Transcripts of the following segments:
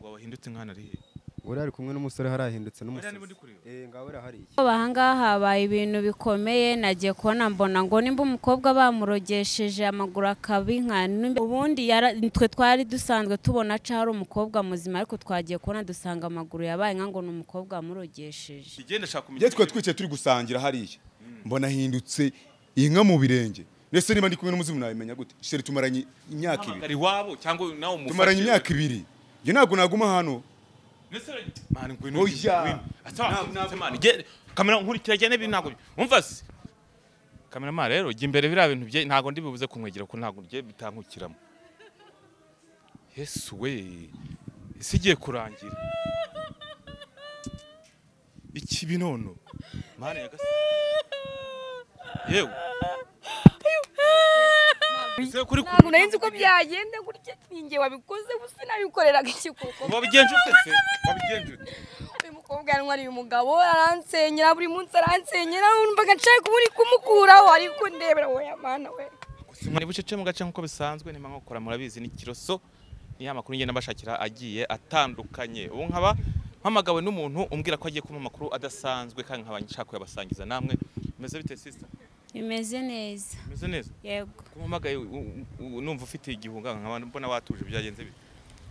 wahindutse nk'ahantu ari hehe uriya ari kumwe n'umusore harahindutse Buriya n'umusazi niba ndi kureba. eh ngaho uriya hariya Aba ahangaha habaye ibintu bikomeye nagiye kubona mbona ngo nimba umukobwa bamurogesheje amaguru akaba inka nimba- ubundi yara- twe twari dusanzwe tubona aca hari umukobwa muzima ariko twagiye kubona dusanga amaguru yabaye inka ngo ni umukobwa wamurogesheje igenda ashaka kumenya njye twe twicaye turi gusangira hariya mbona ahindutse inka mu birenge ndetse niba ndi kumwe n'umuzimu nabimenya gute shere tumaranye imyaka ibiri hamagara iwabo cyangwa nawe umufashe tumaranye imyaka ibiri njye ntabwo naguma hano Ndetse rero- Mani, ngwino, Oya. ngwino. Asa, asa, mani, ge- kamera nkurikira genda ibi ntabwo umva se kamera ma rero jya imbere biriya bintu bye ntabwo ndi bubuze kumwegera ko ntabwo bye bitankukiramo yesu we isi igiye kurangira iki binono mani yagase yewe Ese kuri ntabwo narinzi uko byagenda gutya ninjye wabikoze gusa nabikoreraga iki kuko wabigenje ute se wabigenje ute uyu mukobwa yanwa uyu mugabo aransenyera buri munsi aransenyera numvaga nshaka kuba uri kumukuraho ariko ndebera wowe mana we Gusa mwari bucece mu gace nk'uko bisanzwe nimba nkokora murabizi ni kiroso ni ya makuru ngenda mbashakira agiye atandukanye ubu nkaba mpamagawe n'umuntu umbwira ko agiye kumpa amakuru adasanzwe kandi nkaba nshaka kuyabasangiza namwe meze bite sister bimeze neza meze neza yego kumpamagaye u- u- u- numva ufite igihunga nkaba mbona watuje byagenze bite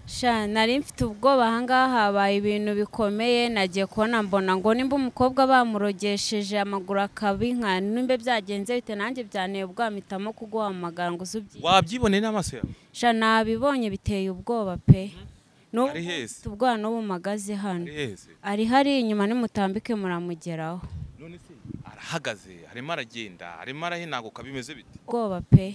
Sha, nari mfite ubwoba ahangaha habaye ibintu bikomeye nagiye kubona mbona ngo nimba umukobwa bamurogesheje amaguru akaba inka nimba byagenze bite nanjye byaneye ubwoba mpitamo kuguhamagara ngo uze ubyi wabyiboneye n'amaso yawe sha nabibonye biteye ubwoba pe N'ubu Ari heza. mfite ubwoba n'ubu magaze hano Ari heze ari hariya inyuma nimutambike muramugeraho none se arahagaze arimo aragenda arimo arahinaguka bimeze bite ubwoba pe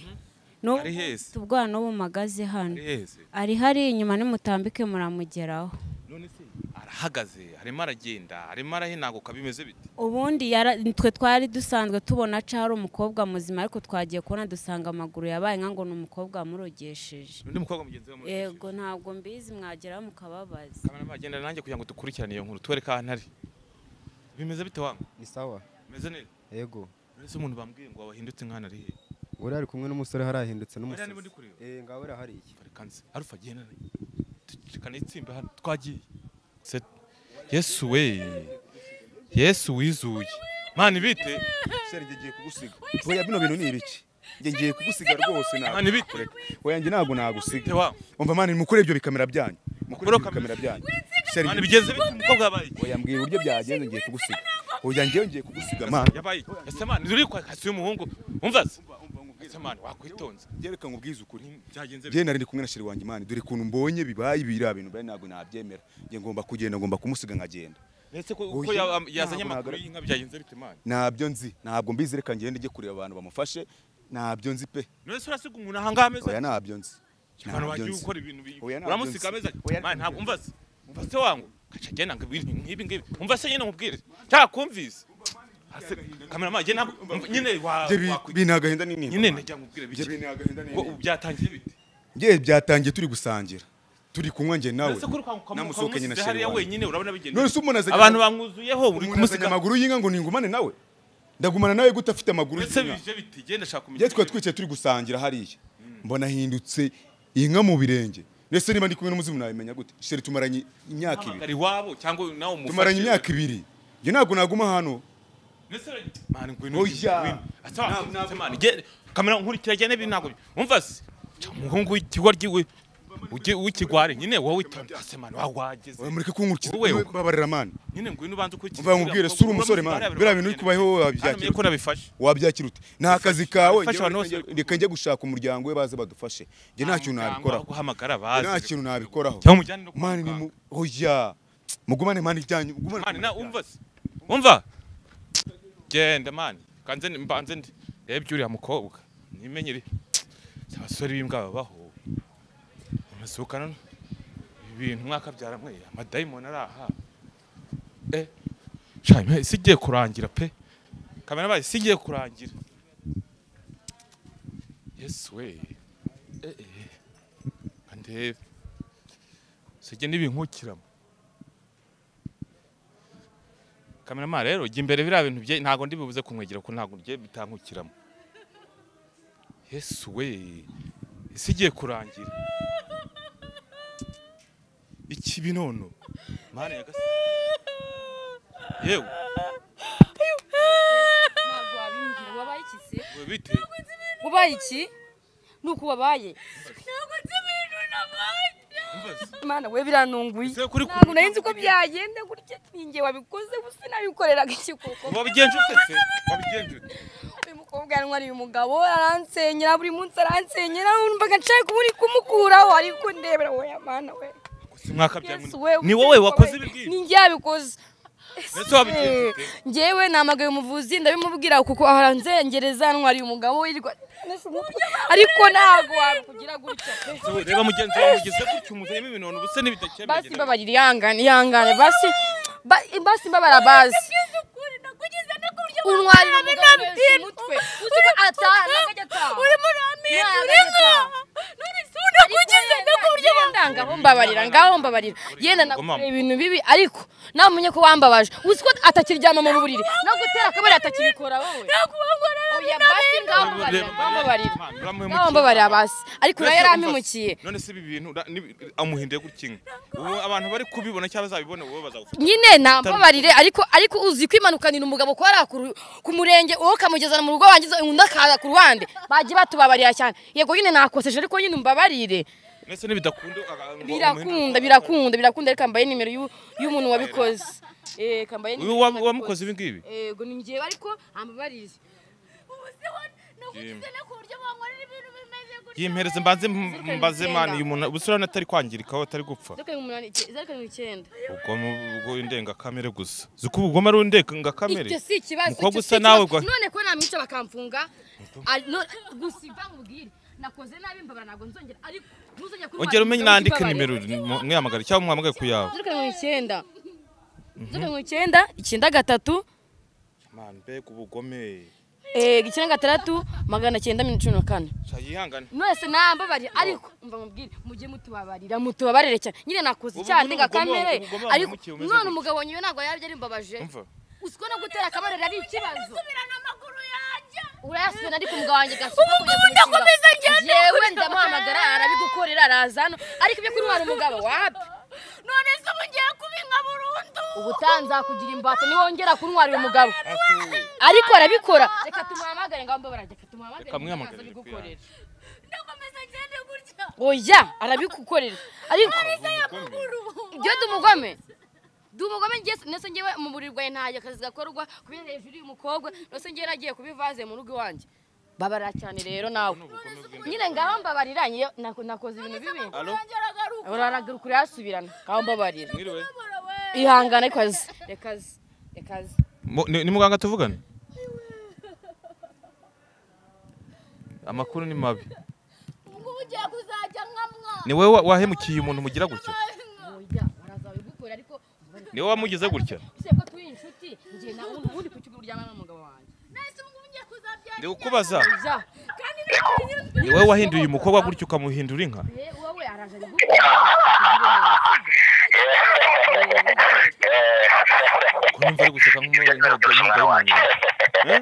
N'ubu Ari heza. mfite ubwoba n'ubu magaze hano ari heze ari hariya inyuma nimutambike muramugeraho none se arahagaze arimo aragenda arimo arahinaguka bimeze bite ubundi yara- twe twari dusanzwe tubona aca hari umukobwa muzima ariko twagiye kubona dusanga amaguru yabaye inka ngo ni umukobwa wamurogesheje undi mukobwa mugenzi we amurikishije. yego ntabwo mbizi mwageraho mukababaza kamera magenda nanjye kugira ngo dukurikirane iyo nkuru tubereke ahantu ari bimeze bite wangu ni sawa bimeze neza yego uretse umuntu bambwiye ngo wahindutse nk'ahantu ari hehe uriya ari kumwe n'umusore harahindutse Buriya n'umusazi niba ndi kureba. eh ngaho uriya hariya kanzi arufa genda tukana itsimba hano twagiye Se- yesu we yesu wizuye mani bite shere njye ngiye kugusiga oya bino bintu ni ibiki njye ngiye kugusiga rwose ntabwo mani bite oya njye ntabwo bite nagusiga wangu umva mani mukure ibyo bikamera byanyu mukure Mukure ibyo bikamera byanyu shere mani bigeze bite umukobwa yabaye iki? oya mbwiye uburyo byagenze ngiye kugusiga oya njyewe ngiye kugusiga mani yabaye iki? ese mani uri kwa kasi y'umuhungu umva se ese mani wakwitonze byereka ngo ubwize ukuri byagenze bite njyewe nari ndi kumwe na sheri wanjye imana dore ukuntu mbonye bibaye biriya bintu bari ntabwo nabyemera njye ngomba kugenda ngomba kumusiga nkagenda ese ko Oya, uko ya- yazanye ntabwo amakuru nagaragaye. y'inka byagenze bite mani ntabyo nzi ntabwo mbizi reka ngende njye kureba abantu bamufashe ntabyo nzi pe none se urasiga umuntu ahangaha ameze oya ntabyo nzi abantu Ntabyo bagiye nzi. gukora ibintu bi- Oya, ntabyo uramusiga nzi. ameze ati Oya, "Man, ntabwo umva se umva se wangu kaca genda ngo ibintu nk'ibi ngibi umva se nyine nkubwire ntakumvise Hasi- kameramani jye ntabwo umva- nyine wa- Njye bi- wakwi- bini agahinda n'intimba nyine ndagira ngo ubwire Njye bike bini agahinda ngo n'intimba ubu byatangiye bite njye byatangiye turi gusangira turi kunywa njye nawe Uretse ko uri kwa- kwa- namusohokanye na ukamusize sheri hariya wanjye wenyine urabona bigenda none se umuntu azanye abantu bamwuzuyeho uri umuntu azanye kumusiga amaguru y'inka ngo ningumane nawe ndagumana nawe gute afite amaguru uretse y'inka bije bite genda shaka kumenya njye twari twicaye turi gusangira hariya mbona ahindutse inka mu birenge ndetse niba ndi kumwe n'umuzimu nabimenya gute shere tumaranye imyaka ibiri Hamagara iwabo cyangwa nawe umufashe tumaranye imyaka ibiri njye ntabwo naguma hano Ndetse rero- Mani, ngwino, Oya. ngwino. Asa, Ntabwo- asa, mani, ge- kamera nkurikira genda ibi ntabwo umva se Ca umuhungu w'ikigwa ry'iwe ugi- w'ikigwari nyine wowe witondase mani wageze oya mureke kunkurikira Wowe, wowe. babarira mani nyine ngwino ubanze ukurikire mvuga ngo ubwire sura umusore mani biriya bintu uri kubaho wowe byakira ko wabyakira nabifashe wabyakira ute ni akazi kawe Bifasha abantu bose. njyewe reka njye gushaka umuryango we baze badufashe njye nta kintu nabikoraho guhamagara Njye bazi nta kintu nabikoraho cyangwa umujyane no kwa mani ni mu muganga. oya mugumane mani ibyanyu mugumane mani na umva se umva genda mani kanze ndi- mbanze ndi rebye uriya mukobwa nimenyere abasore b'imbwa babaho amasukano ibintu mwakabyara mwe amadayimoni ari aha eh cyane isi igiye kurangira pe kamera bayi isi igiye kurangira yesu we eh eh kandi sije nibinkukiramo kamerama rero jya imbere biriya bintu bye ntabwo ndi bubuze kumwegera ko ntabwo bye bitankukiramo yesu we isi igiye kurangira iki binono mana nyagasani yewe ntabwo wabimbwira wabaye iki se we bite wabaye iki ni uko wabaye mbaza imana we biranunguye ese kuri ntabwo nari nzi ko byagenda gutya ninjye wabikoze gusa nabikoreraga iki kuko wabigenje ute se wabigenje ute uyu mukobwa yari uyu mugabo aransenyera buri munsi aransenyera numvaga nshaka kuburi kumukuraho ariko ndebera we mana we si mwaka bya Yesu we ni wowe wakoze ibi ibibwiye ngibi ni njye wabikoze Ese wabigenje ute? njyewe namagaye umuvuzi ndabimubwira kuko ahora nzengereza ntwariye umugabo wirirwa ariko ntabwo wakugira gutya pe Wowe reba mugenzi wawe mugize gutya umuzanimo ibinono ubuse n'ibidakemeye basi mbabarira ihangane ihangane basi ba- basi mbabara bazi untwarira umugabo wese umutwe uzi ko ataha akajya ataha urimo uramira urinka unakugize no ku buryo ngaho mbabarira ngaho mbabarira yenda nakoreye ibintu bibi ariko nawe umenye ko wambabaje uzi ko atakiryama mu buriri no gutera akabari atakibikora wowe oya basi ngaho mbabarira ngaho mbabarira ngaho mbabarira basi ariko nawe yarampimukiye none se ibi bintu ura- nibi- amuhinduye gutya inka ubu abantu bari kubibona cyangwa bazabibona wowe bazagufata nyine nambabarire ariko ariko uzi kwimanukanira umugabo ko ari ku- ku murenge uwo ukamugezana mu rugo wangiza undi akaza ku ruhande bagiye batubabarira cyane yego nyine nakoseje ariko nyine mbabarire mbese n'ibidakunda aga- ngo birakunda umuhinde- birakunda birakunda ariko kambaye nimero y'u- y'umuntu wabikoze eh kambaye uyu nimero wa- y'umuntu wamukoze ibi ngibi yego ni njyewe ariko ambabarire yimpereze mbanze m- Zirikana mbaze icyenda. mani uyu muntu ubuse urabona atari kwangirika aho atari gupfa zerekana umunani zerekana icyenda ubwo ubwo indengakamere gusa uzi ko ubugome ari indengakamere icyo si ikibazo umukobwa icyo si usa nawe ikibazo. gwa- none ko namwica bakamfunga ari- no- gusa iva mubwire nakoze nabi mbabara ntabwo nzongera ariko ntuzongera kuntwara ongera umenye umugabo nandike w'ikibabariro. nimero mu- mwiyamagare cyangwa mwamagare ku yawe zerekana mirongo icyenda zerekana mirongo icyenda icyenda gatatu mani mbega ubugome eh, icyenda gatandatu magana cyenda mirongo cumi na kane Sha, yihangane mwese nambabarira ariko mva mubwire mujye mutubabarira mutubabarire cyane nyine nakoze Ubugome- icyaha ndengakamere ubugome- ubugome ariko wamumukiye umeze none gute? umugabo nyine ntabwo yari yarimbabaje umva uziko no gutera akabariro ari ikibazo urayasubirana ariko umugabo wanjye gasuka umugabo ndakomeza ngende yewe ndamuhamagara arabigukorera araza hano ariko ibyo kuntwara umugabo wapi none se mugiye kubinka burundu ubutanzakugira imbata niwongera kuntwara uyu mugabo ariko arabikora reka tumuhamagare ngaho mbabara reka tumuhamagare Reka mwihamagarire araza ku yanjye. bigukorera. oya arabigukorera ariko ibyo dumugome dumugome ngeso nese ngewe mu buriri bwawe ntajya akazi gakorwa kubera hejuru y'umukobwa nose ngewe nagiye kubivaze mu rugo iwanjye babarira cyane rero nawe nyine ngaho mbabarira ngewe nako- nakoze ibintu bibi alo uraragaruka urayasubirana ngaho mbabarira mwiriwe ihangane kazi rekazi rekazi Mu- ni ni muganga tuvugana amakuru ni mabi ni wowe wa- wahemukiye umuntu mugira gutya oya barazabigukora ariko ni wowe wamugize gutya ese ko turi inshuti njye nawe ubundi ku kigo uryamana n'umugabo wanjye ndi kukubaza oya ni wowe wahinduye umukobwa gutya ukamuhindura inka Eh, wowe araje arabigukora ko numva ari guseka nk'umudayimoni eh?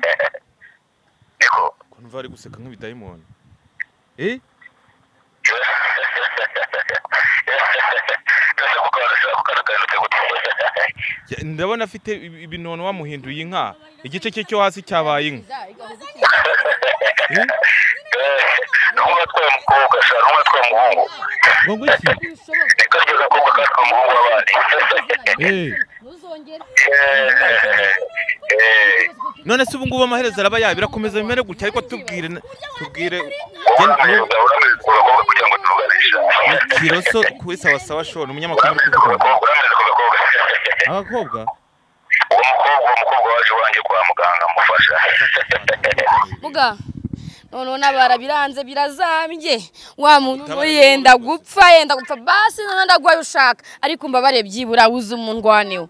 ko numva ari guseka nk'ibidayimoni eh Ya, ndabona afite ibi- ibinono wamuhinduye inka igice cye cyo hasi cyabaye inka Eh? n'umwe atwaye umukobwa ashaka n'umwe atwaye umuhungu ngo iki reka ryo gakobwa katwa umuhungu abandi Eh. ntuzongere none se ubu ngubu amaherezo araba yabira akomeza bimere gutya ariko tubwire na- tubwire gen- nu- umugabo uramiza ku bakobwa kugira ngo tubaganisha kiroso kuri sawasawa shora umunyamakuru uri kuvugana umukobwa uramiza ku bakobwa abakobwa uwo mukobwa uwo mukobwa waje wanjye kwa muganga amufasha muga noneho n'abara biranze birazambye wa muntu ngo yenda gupfa yenda gupfa basi noneho ndagwaye ushaka ariko mbabare byibura wuze umundwaneho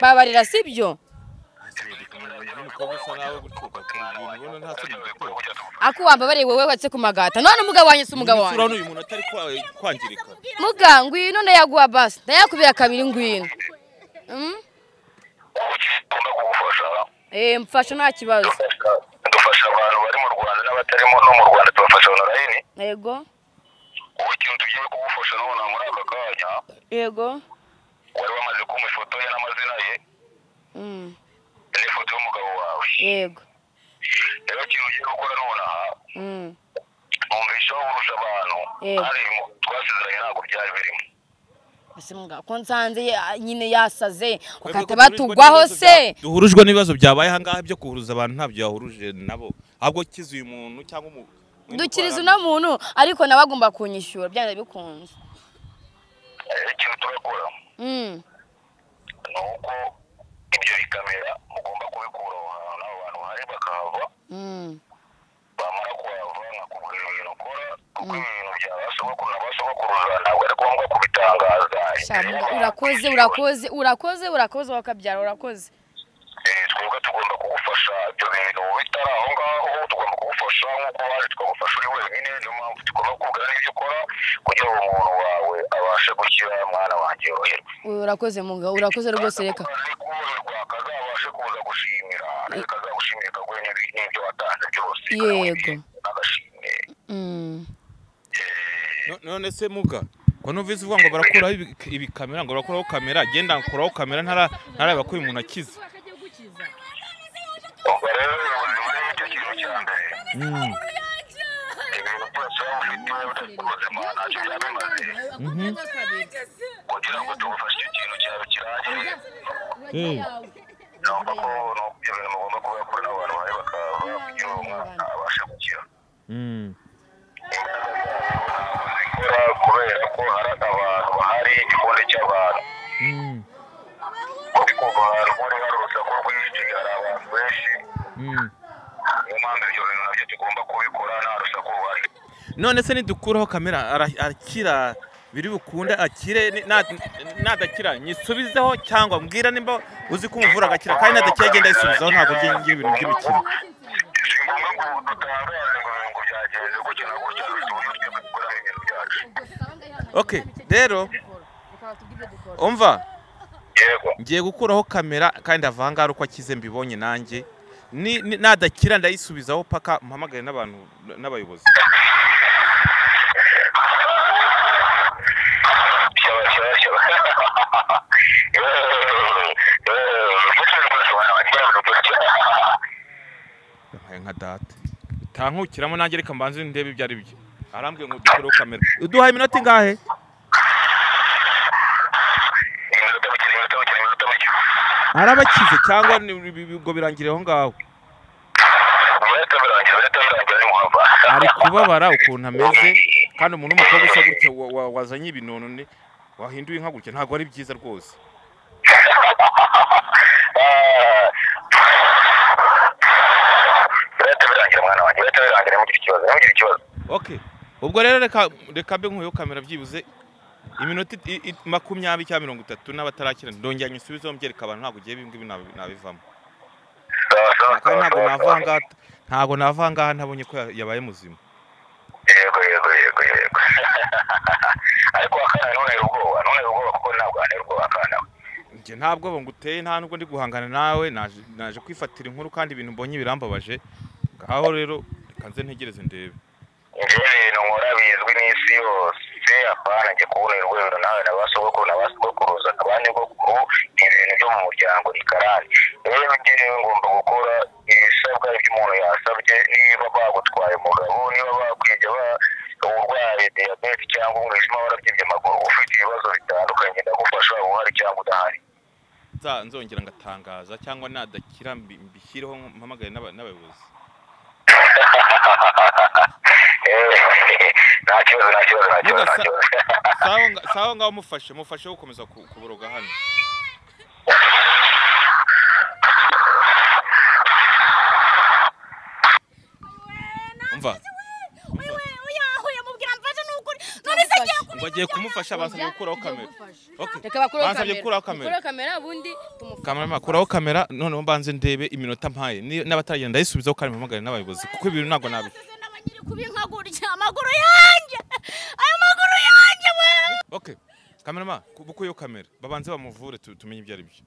babarira si byo ako wambabariye wowe watse ku magata none umugabo wanjye si umugabo wanjye uyu muntu atari kwa- kwangirika muga ngwino ndayaguha basi ndayakubira kabiri ngwino Mm? ugomba kugufasha Eh, mfasha nta kibazo dufasha abantu bari mu rwanda n'abatarimo no mu rwanda tubafasha onorayini yego ubu ikintu tugiye kugufasha nabona muri aka kanya yego wari wamaze kumpa ifoto ye n'amazina ye Mm, n'ifoto y'umugabo wawe yego rero ikintu ugiye gukora nonaha Mm, numvishaho urusha abantu Yego. hari ibintu twasezeranye ntabwo byari birimo ese mugabo ko nsanze ya- nyine yasaze bakahita Twebwe duhurijwe batugwaho n'ibibazo se bya- duhurijwe n'ibibazo byabaye ahangaha byo kuhuruza abantu ntabyo yahuruje nabo ahubwo kiza uyu muntu cyangwa umu- dukiriza uno muntu ariko nawe agomba kunyishyura byanze bikunze Eh, ikintu turakora Mm, ni uko ibyo bikamera mugomba kubikura aho hantu n'abo bantu bahari bakahava mm, bamara kuhava nkakubwira ibintu ukora kuko ibi bintu bya ba sogokuru na ba sogokuruza ntabwo ari ngombwa kubitangaza sha muga- urakoze urakoze urakoze urakoze wakabyara urakoze Eh, twebwe tugomba kugufasha ibyo bintu bitari aho ngaho tugomba kugufasha nk'uko waje tukagufasha uri wenyine niyo mpamvu tugomba kukubwira n'ibyo ukora kugira ngo umuntu wawe abashe gukira mwana wanjye yoroherwe urakoze mugabo urakoze rwose reka ari koroherwa kazabashe kuza gushimira nawe kazagushimira kaguhe n'ibi- n'ibyo watanze byose Yego. n'agashimwe Mm. No- none se muga ko numvise uvuga ngo barakuraho ibi- ibikamera ngo barakuraho kamera genda nkuraho kamera ntara- ntarareba ko uyu muntu akize ubwo rero ubuzima ni cyo kintu cya mbere ibintu byose waba ufite udafite ubuzima ntacyo byaba bimaze kugira ngo tugufashe icyo kintu cyawe kirangire numva ko ni ibyo bintu mugomba kubakora n'abantu bahari bakahava kugira ngo umwana abashe gukira zikora kubera ko hari abantu bahari igikundi cy'abantu uri kuva ahantu uri hari urusaku rwinshi hari abantu benshi niyo mpamvu ibyo bintu nabyo tugomba kubikora nta rusaku ruhari none se nidukuraho kamera ara- arakira biri bukunde akire ni- na- nadakira nyisubizeho cyangwa mbwira nimba uzi ko umuvura agakira kandi nadakira agenda yisubizaho ntabwo ngiye ngira ibintu by'imikino si ngombwa ngo dutangaze ngo ibintu byagenze gutya na gutya dufite uburyo twebwe dukoramo ibintu byacu okay rero umva yego ngiye gukuraho kamera kandi avangara uko akize mbibonye nanjye Ni- ni- nadakira ndayisubizaho paka mpamagare n'abantu n'abayobozi shyaba shyaba shyaba yampaye nka data utankukiramo nanjye reka mbanze ndebe ibyo ari byo arambwiye ngo dukureho kamera uduhaye iminota ingahe iminota mike iminota mike iminota mike arabakize cyangwa ni- bi- bi- ubwo birangirira aho ngaho iminota birangira iminota birangira ni muhava ari kubabara ukuntu ameze kandi umuntu w'umukobwa usa gutya wa- wa- wazanye ibinonone wahinduye inka gutya ntabwo ari byiza rwose iminota birangira mwana wanjye iminota birangira ntugire ikibazo ntugire ikibazo okay ubwo rero reka reka mbe nkuyeho kamera byibuze iminota i- i- makumyabiri cyangwa mirongo itatu n'abatarakira ndongera nyisubizeho mbyereka abantu ntabwo ugiye ibingibi nabivamo sawa sawa kandi ntabwo sawa, nava sawa. aha ngaha ntabwo nava aha ngaha ntabonye ko ya- yabaye muzima yego yego yego yego ariko akana ntuntere ubwoba ntuntere ubwoba kuko ntabwo anera ubwoba akana njye ntabwo nguteye nta nubwo ndi guhangana nawe naje naje kwifatira inkuru kandi ibintu mbonye birambabaje ngaho rero reka nze ntegereze ndebe njyewe ibintu nkora bizwi n'isi yose apana njye kubona urwego nawe na ba sogokuru na ba sogokuruza na ba nyogokuru ni ibintu byo mu muryango ni karani rero njyewe ngomba gukora ibisabwa ibyo umuntu yasabye niba bagutwaye umugabo niba bakwibye ba urwaye diyabete cyangwa umwijima warabyibye amaguru ufite ibibazo bitandukanye ndagufasha waba uhari cyangwa udahari nza nzongera ngatangaza cyangwa nadakira mbi- mbishyireho mpamagare n'aba- n'abayobozi Eh, nta kibazo nta kibazo nta kibazo nta Mugasa- kibazo sawa nga- sawa ngaho mufashe mufashe gukomeza ku- kuboroga hano umva ngo agiye kumufasha basabye gukuraho kamera okay reka bakureho Bansabye kamera gukuraho kamera. Bakureho kamera ubundi tumufashe kamera kuraho kamera noneho mbanze ndebe iminota mpaye Ni- n'abataragenda ndayisubizaho kandi mpamagare n'abayobozi kuko ibintu ntabwo nabi amaguru yanjye aya maguru yanjye we okay kamerama kubuko iyo kamera babanze bamuvure tu- tumenye ibyo ari byo